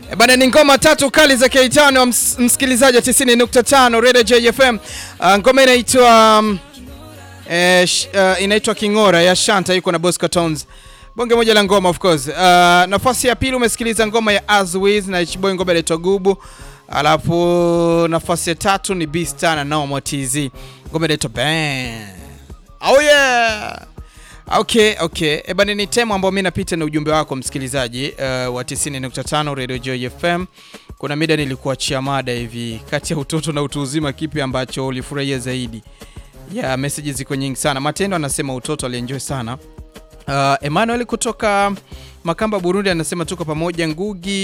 E bana, ni ngoma tatu kali za K5 ms msikilizaji wa 90.5 Radio JFM. Uh, ngoma inaitwa um, eh, sh, uh, inaitwa Kingora ya Shanta yuko na Bosco Tones. Bonge moja la ngoma of course. Uh, nafasi ya pili umesikiliza ngoma ya Azwiz na Chiboy ngoma inaitwa Gubu. Alafu nafasi ya tatu ni Beastar na Normal TZ. Ngoma inaitwa Bang. Oh yeah. Okay, okay. E bana, ni temu ambayo mimi napita na ujumbe wako msikilizaji uh, wa 90.5 Radio Joy FM. Kuna mida nilikuachia mada hivi, kati ya utoto na utu uzima, kipi ambacho ulifurahia zaidi? Ya yeah, messages ziko nyingi sana. Matendo anasema utoto alienjoy sana. Uh, Emmanuel kutoka Makamba Burundi anasema tuko pamoja. Ngugi